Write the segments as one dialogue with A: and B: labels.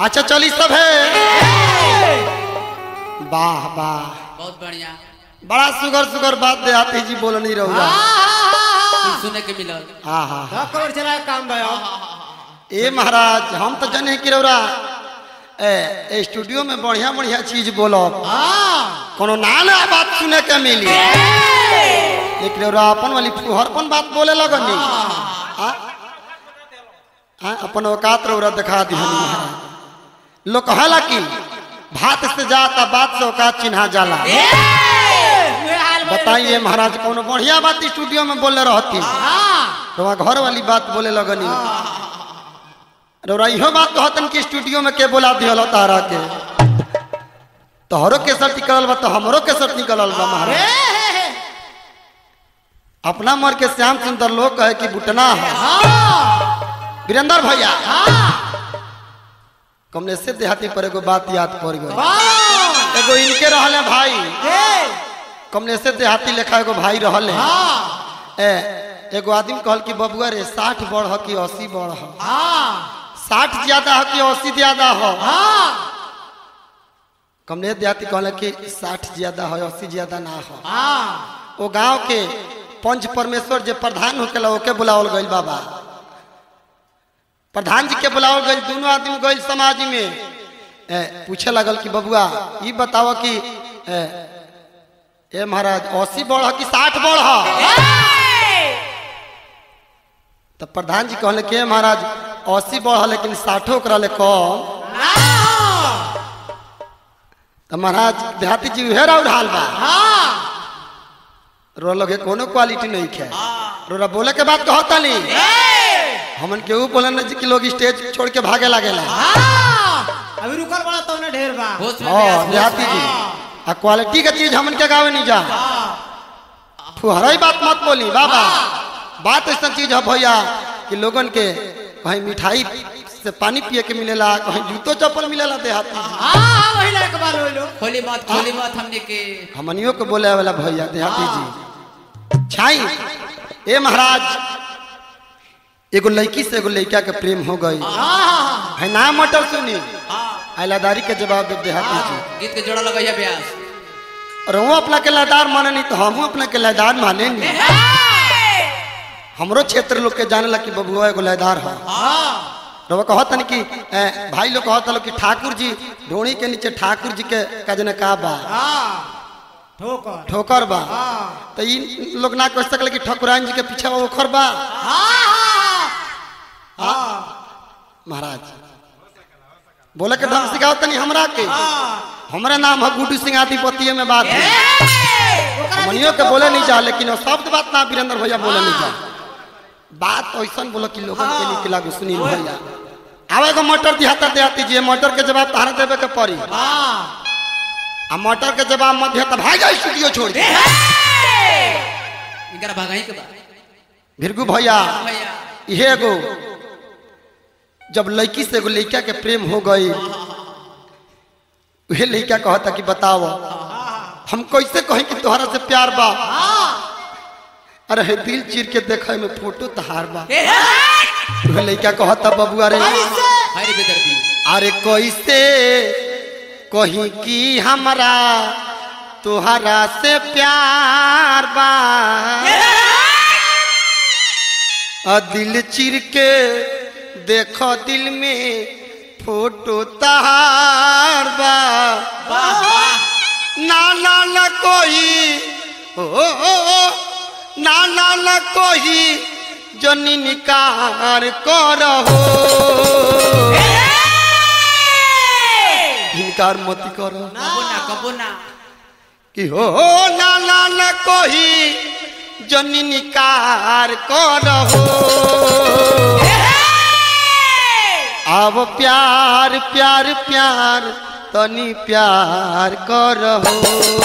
A: अच्छा चली सब है वाह वाह
B: बहुत बढ़िया
A: बड़ा सुगर सुगर बात देहाती जी बोल नहीं रहुआ
B: कुछ सुने के मिलल
A: हाँ हाँ
C: सब खबर चला काम भयो
A: ए महाराज हम तो जने कि रौरा ए, ए स्टूडियो में बढ़िया बढ़िया चीज बोलो
C: हाँ
A: कोनो ना ना बात सुने के मिली लेकिन रौरा अपन वाली फुहरपन बात बोले लगनी हाँ हाँ, अपन औकात रौरा दिखा दी हमी महाराज लोग कहला कि भात से जाता बात से औकात चिन्हा जाला
C: उहे हाल भयो।
A: बताइए महाराज कोनो बढ़िया बात स्टूडियो में बोले रहती
C: हाँ
A: रौरा घर वाली बात बोले लगनी रौरा इहो बात कहतन कि स्टूडियो में के बोला दिहल तारा के तोहरो केसर निकलल बा तो हमरो केसर निकलल बा महाराज
C: ए,
A: अपना मर के श्याम सुंदर लोग कहे कि बुटना है
C: हाँ
A: वीरेंद्र भैया
C: हाँ
A: कमने से देहाती पर एगो बात याद पड़ गई
C: हाँ
A: एगो इनके रहले भाई
C: ए,
A: कमने से देहाती लेखा एगो भाई रहले
C: हाँ
A: ए एगो आदमी कहल कि बबुआ रे साठ बढ़ ह कि अस्सी बढ़ ह
C: हाँ
A: साठ ज्यादा ह कि अस्सी ज्यादा ह
C: हाँ
A: कमने देहाती कहले कि साठ ज्यादा है अस्सी ज्यादा ना हो
C: हाँ
A: वो गांव के पंच परमेश्वर जे प्रधान होकेला ओके बुलावल गइल बाबा प्रधान जी के बुलावल गइल दोनों आदमी गइल समाज में ए, पूछे लगल कि बबुआ ई बताओ कि ए, ए महाराज अस्सी बढ़ कि साठ बढ़ तो प्रधान जी कहले कि ए महाराज अस्सी बढ़ लेकिन साठो ओकरा ले कम तो महाराज देहाती जी उहे उड़ाल बा
C: हाँ
A: रो लगे कोनो क्वालिटी नहीं खे रोरा बोले के बात कहता नहीं हमन केहू बोले न कि लोग स्टेज छोड़ के भागे लागेला
C: हाँ अभी रुकल बड़ा तो ने ढेर बा
B: होश में
A: हाँ
B: प्रयास, होश
A: देहाती
B: में।
A: जी आ क्वालिटी का चीज हमन के गावे नहीं जा फुहराई बात मत बोली बाबा बात ऐसा चीज है भैया कि लोगन के कहीं मिठाई से पानी पिए के मिलेला कहीं जूतो चप्पल मिलेला देहाती जी
C: हाँ हाँ वही लायक बाल होई लो
B: खोली मत खोली मत हमने के
A: हमनियों के बोले वाला भैया देहाती जी छाई ए महाराज एगो लड़की से एगो लड़का के प्रेम हो गई
C: हाँ
A: है ना मटर सुनी
B: हाँ
A: आइलादारी के जवाब दे देहाती जी
B: गीत के जोड़ा लगा ब्यास
A: और वो अपना के लयदार माने नहीं तो हम अपना के लयदार माने नहीं हमरो क्षेत्र लोग के जाने ला कि बबुआ एगो लयदार है
C: हाँ
A: रवा कहत न कि ए, भाई लोग कहत लोग कि ठाकुर जी ढोणी के नीचे ठाकुर जी के कजने का बा
C: हाँ ठोकर
A: ठोकर बा
C: हाँ
A: तो इन लोग ना कह सकले कि ठकुराइन जी के पीछे बा ओखर बा
C: हाँ हाँ
A: महाराज बोले के ढंग सिखाओ तनी हमरा के हमरा नाम है गुड्डू सिंह आदिपतिये में बात है मनियो के बोले नहीं जा लेकिन वो शब्द बात ना वीरेंद्र भैया बोले नहीं जा बात तो ऐसा बोलो कि लोगन के निकला गो सुनील भैया आवे को मटर दिहाता देहाती जी मटर के जवाब तारा देवे के पड़ी
C: हाँ
A: आ मटर के जवाब मत दिया तो भाग जा स्टूडियो छोड़ के
B: इनका भगाई के बाद
A: भिरगु भैया
B: भैया
A: इहे एगो जब लड़की से एगो लड़का के प्रेम हो गई उहे लड़का कहता कि बताओ हम कैसे कहें कि तोहरा से प्यार बा अरे हे दिल चीर के देखे में फोटो तहार बा उहे लड़का कहता बबुआ रे
B: हरी बेदर्दी
A: अरे कैसे कहीं कि हमरा तोहरा से प्यार बा आ दिल चिर के देखो दिल में फोटो तहार बा ना ना ना कोई ओ, ओ, ओ ना ना ना कोई जनी निकार करहो इनकार मत करो
B: कबो ना कबो ना
A: कि हो ना ना ना कोई जनी निकार करहो अब प्यार प्यार प्यार तनी प्यार करहो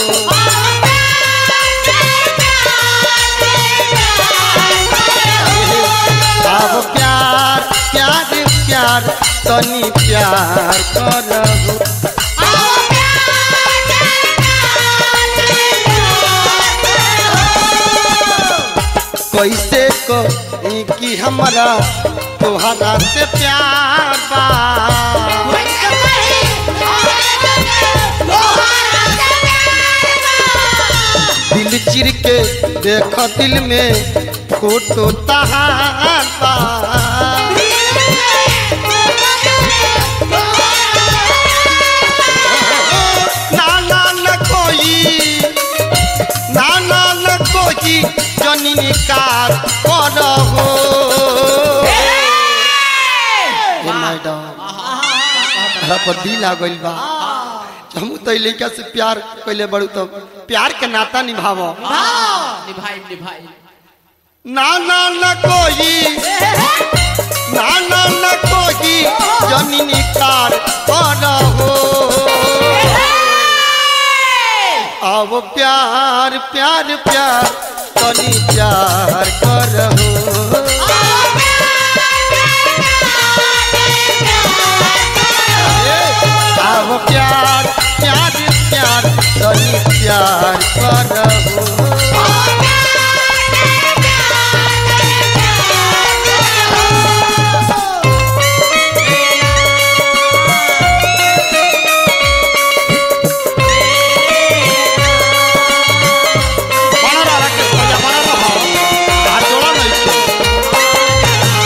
A: अब प्यार प्यार प्यार तनी प्यार करहो कैसे को कि हमरा तोहरा से प्यार बा दिल चिर के देख दिल में फोटो तहार बा ना ना न कोई ना ना न कोई जननी कार करहो ए मैडम हमरा पर दिल आ गइल बा हम तो लड़का से प्यार कैले बड़ू तो प्यार के नाता निभावो
B: निभाई निभाई
A: ना ना न कोई ना ना न कोई जननी कार करहो अब प्यार प्यार प्यार तनी प्यार करहो अब प्यार प्यार प्यार तनी प्यार करहो बना रहा राकेश भैया, बना रहा। हाथ जोड़ा नहीं छे।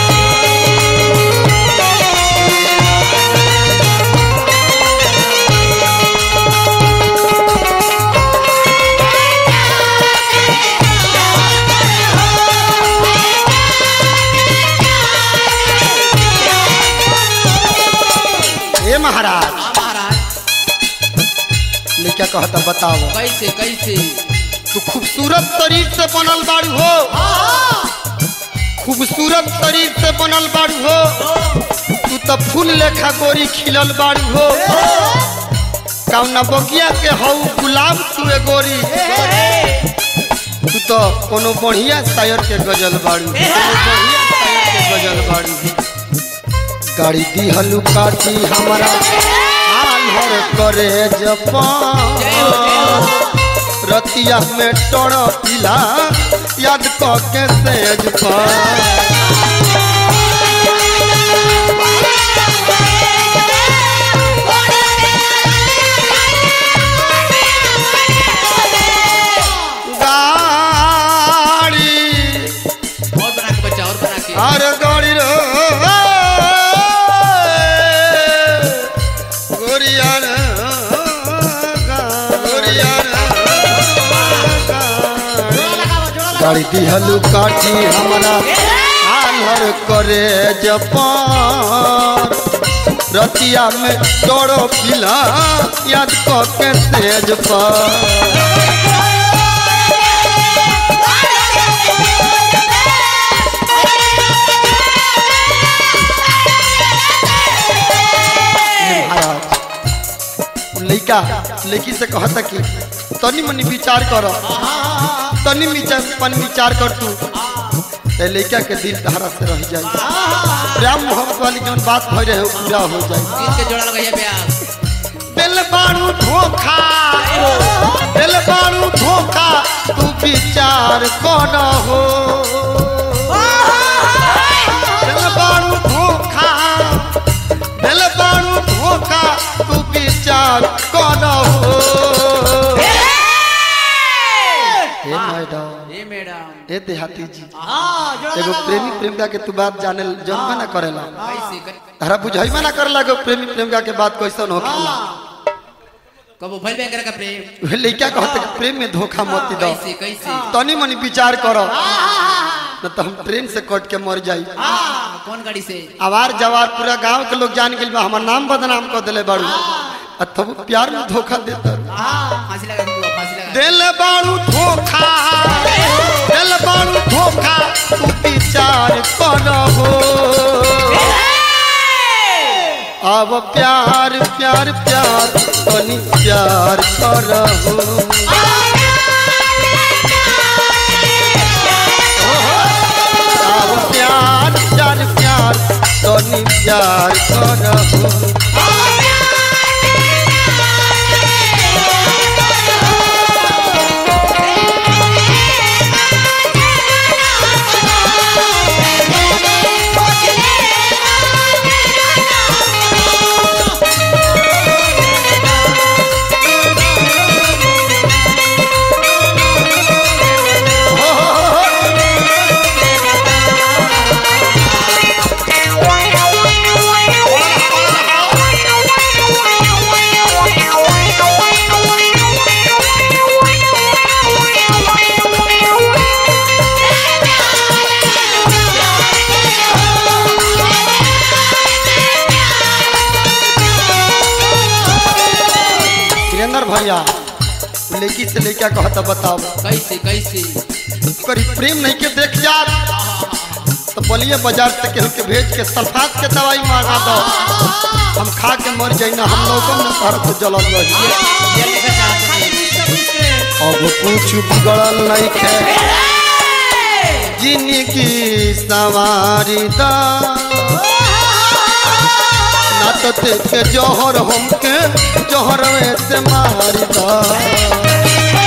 A: ए महाराज
B: हाँ महाराज
A: लड़का कहता बताओ
B: कैसे कैसे
A: तू खूबसूरत शरीर से बनल बाड़ू हो खूबसूरत शरीर से बनल बाड़ू हो तू तो फूल लेखा गोरी खिलल बाड़ू हो कौना बगिया के हऊ गुलाब तू ए गोरी तू तो कोनो बढ़िया शायर के गजल बाड़ू कोनो बढ़िया शायर के गजल बाड़ू गाड़ी दी हलू काटी हमारा आल्हर करे जपा
B: जय हो जय हो
A: रतिया में टोड़ पिला याद क के सेज पर गाड़ी
B: और बना के बच्चा और बना के
A: अरे गाड़ी रो गोरिया रे, गोरिया रे, गाड़ी दिहलू काठी हमारा आलर करे जपान रतिया में तोड़ो पिला याद क के तेज पर महाराज उ लइका लड़की से कहता कि तनी मनी विचार कर तनी विचार पन विचार कर तू ए लइका के दिल तहरा से रह जाए प्रेम मोहब्बत वाली जौन बात भई रहे वो पूरा हो जाए
B: गीत के जोड़ा लगाइए ब्यास
A: दिल बारू धोखा दिल बारू धोखा तू विचार कर हो दिल बारू धोखा दिल बारू धोखा तू विचार कर हो हे मैडम
B: ए मैडम
A: ए देहाती जी
C: हाँ, जोड़ा
A: एगो
C: लगाओ।
A: प्रेमी प्रेमिका के तू बात जाने जन्म ना करेला
B: कैसे कै-
A: हरा बुझाइमा ना करेला एगो प्रेमी प्रेमिका के बात कैसन होखेला
B: कबो भइल बैंक का प्रेम
A: उहे लइका कहते कि प्रेम में धोखा मत दो
B: कैसे कैसे
A: तनी मनी विचार करो न तो हम ट्रेन से कट के मर जाई
B: हाँ, कौन गाड़ी से
A: आवार जवार पूरा गांव के लोग जान गेल बा हमर नाम बदनाम कर देले बाड़ू आ तब प्यार में धोखा देता
B: फांसी लगा दूंगा फांसी लगा
A: दिल बाड़ू धोखा दिल बाड़ू धोखा तू विचार करहो अब प्यार प्यार प्यार तनी प्यार करहो अब प्यार प्यार प्यार तनी प्यार करहो भैया लड़की से लड़का कहता बताओ
B: कैसे कैसे
A: करी प्रेम नहीं के देख जा तो बोलिए बाजार से केहू के भेज के सल्फात के दवाई मांगा दो हम खा के मर जाई ना हम लोगों में सर से जलल रही
B: ये लिखा चाहते हैं
A: अब कुछ बिगड़ल नहीं खे जिंदगी सवारी दा ना तो देखे जहर हमके जहर में से मारी दा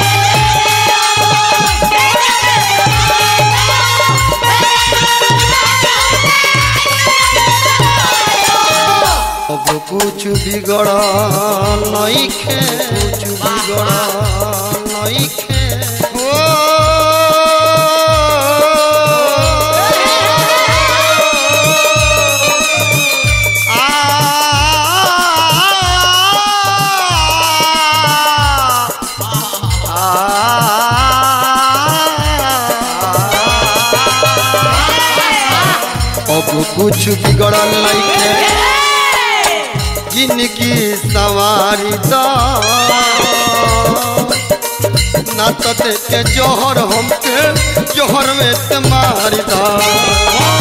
A: अब कुछ बिगड़ नहीं खे कुछ बिगड़ नहीं खे ओ अब कुछ बिगड़ल नहीं खे जिनकी सवारी दा ना तो देखे जोहर हमके जोहर में से मारी दा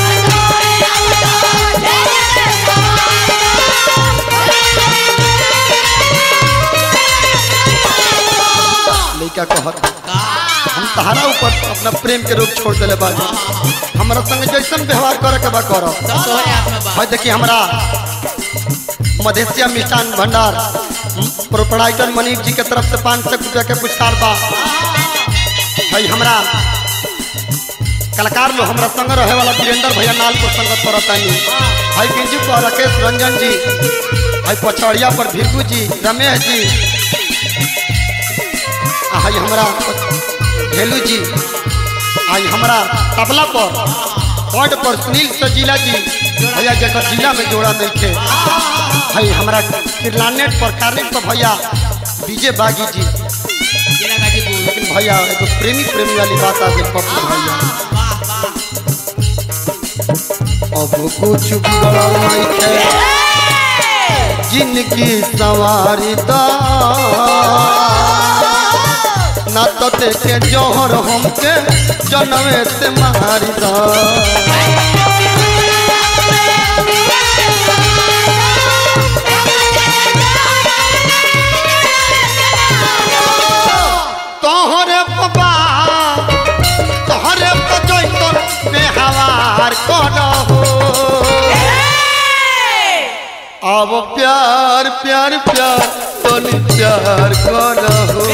A: लड़का कहत हम तहरा ऊपर अपना प्रेम के रोग छोड़ दिले बाजी हमारा संग जैसन व्यवहार करे के बा करब
B: सब तोहरे हाथ में बा
A: है देखिए हमारा मधेसिया मिष्ठान भंडार प्रोपराइटर मनीष जी के तरफ से पाँच सौ रुपया के पुरस्कार बा है हमरा कलाकार लोग हमरा संग रहे वाला वीरेंद्र भैया नाल को संगत करतानी है पिंजू पर राकेश रंजन जी है पछड़िया पर भिरगू जी रमेश जी आ है हमरा भेलू जी आई हमरा तबला पर पॉइंट पर सुनील सजीला जी भैया जकर जिला में जोड़ा नहीं थे भाई हमरा किरलानेट पर कार्निक पर भैया विजय बागी जी
B: जिला गाजीपुर
A: लेकिन भैया एगो प्रेमी प्रेमी वाली बात आ गई पप्पू भैया
B: वाह वाह
A: अब कुछ बिगड़ल नहीं थे जिनकी सवारी दा ना तो देखे जोहर हमके जनमे से मारी दा तोहरे बाबा तोहरे बजैतर बेहवार करहो अब प्यार प्यार प्यार तनी प्यार करहो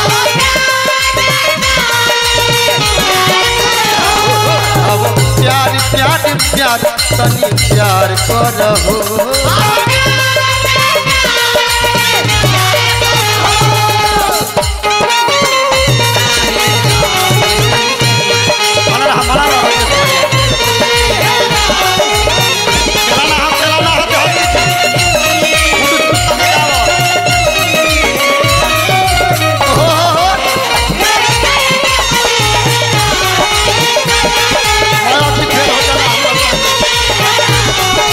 A: अब प्यार प्यार प्यार तनी प्यार करहो बना रहा, बना रहा। चलाना हाथ, चलाना हाथ, हाथ। गुड्डू, तू संग जाओ। हो, हो, हो। बड़ा अभी खेल हो जाना हम लोग का।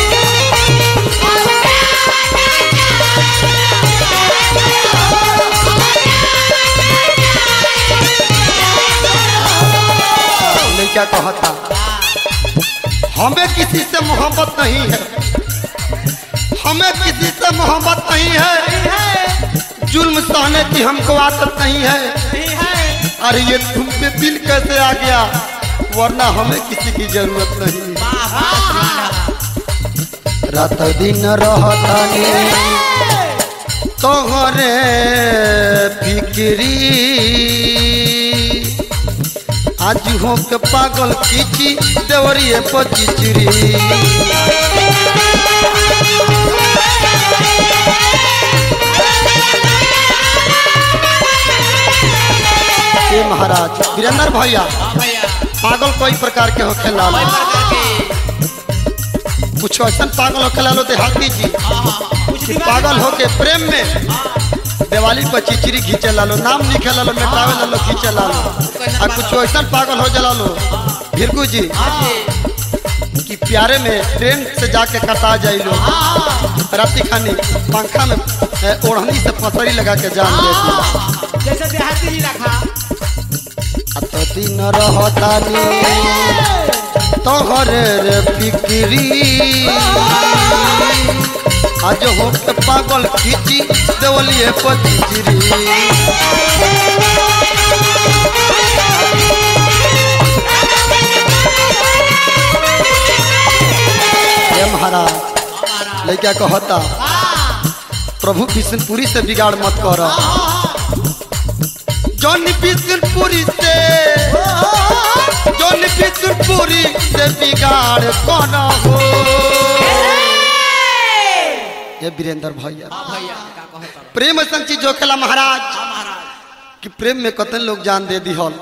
A: लड़का कहता हमें किसी से मोहब्बत नहीं है हमें किसी से मोहब्बत नहीं है जुल्म सहने की हमको आदत नहीं है अरे ये तुम पे दिल कैसे आ गया वरना हमें किसी की जरूरत नहीं रात दिन रहतानी तोहरे फिक्री आज हो के पागल खींची देवरिए पचिचरी ए महाराज वीरेंद्र भैया
B: हाँ भैया
A: पागल कई प्रकार के होखे
B: कोई
A: लालो
B: प्रकार के
A: कुछ ऐसा पागल होखे लालो देहाती जी
B: हाँ हाँ हाँ
A: कि पागल होके प्रेम में दिवाली पर चिचरी खींचे लालो नाम लिखे लालो मेटावे लालो खींचे लालो आ कुछ ऐसा पागल हो जला लो भिरगू जी
B: हाँ जी
A: कि कि प्यारे में ट्रेन से जाके कटा जाई लोग राती खानी पंखा में ए, ओढ़नी से फसरी लगा के जान देती
C: जैसे देहाती ही रखा
A: अत दिन रहतानी तोहरे रे फिक्री आज हो के पागल खींची देवलिए पतिचरी हे महाराज लड़का कहता प्रभु विष्णुपुरी से बिगाड़ मत कर जौन विष्णुपुरी से जौन विष्णुपुरी से बिगाड़ कौन हो ये वीरेंद्र भैया
B: भैया का कहता
A: प्रेम ऐसा चीज जो खेला महाराज
B: महाराज
A: कि प्रेम में कतन लोग जान दे दी हल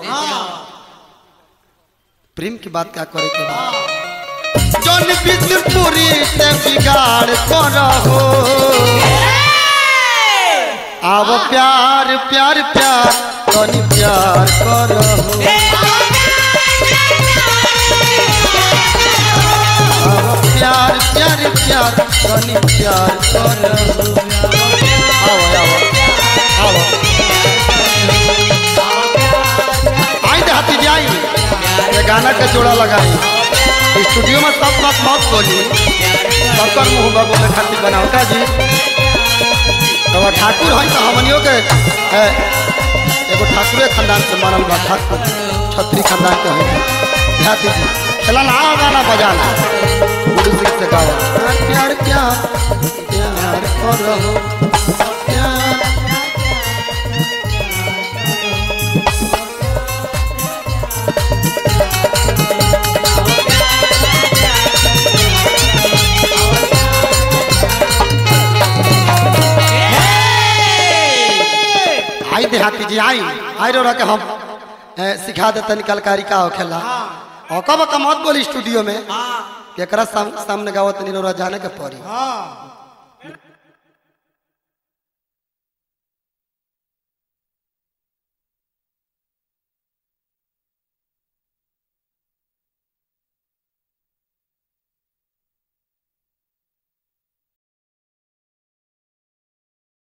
A: प्रेम की बात क्या करे के बाद जौन विष्णुपुरी से बिगाड़ कौन हो आव प्यार प्यार प्यार तनी प्यार करो आव प्यार प्यार प्यार तनी प्यार करो आओ आओ आओ आई देहाती जी आई ये गाना का जोड़ा लगाई स्टूडियो में सब बात मत बोली सबकर मुंह बा बोले खातिर बनाओ का जी तो वो ठाकुर है तो हमनियों के ए, एगो ठाकुरे खानदान से मानल बा ठाकुर छत्री खानदान के है देहाती जी चला ना गाना बजाना गुरु सिंह से गाओ प्यार प्यार प्यार करो प्यार आई देहाती जी आई आई रो के हम ए, सिखा देते कलकारी का होखेला और कब का मत बोली स्टूडियो में
B: हाँ
A: एकरा साम, सामने गावत नहीं रो जाने के पड़ी
C: हाँ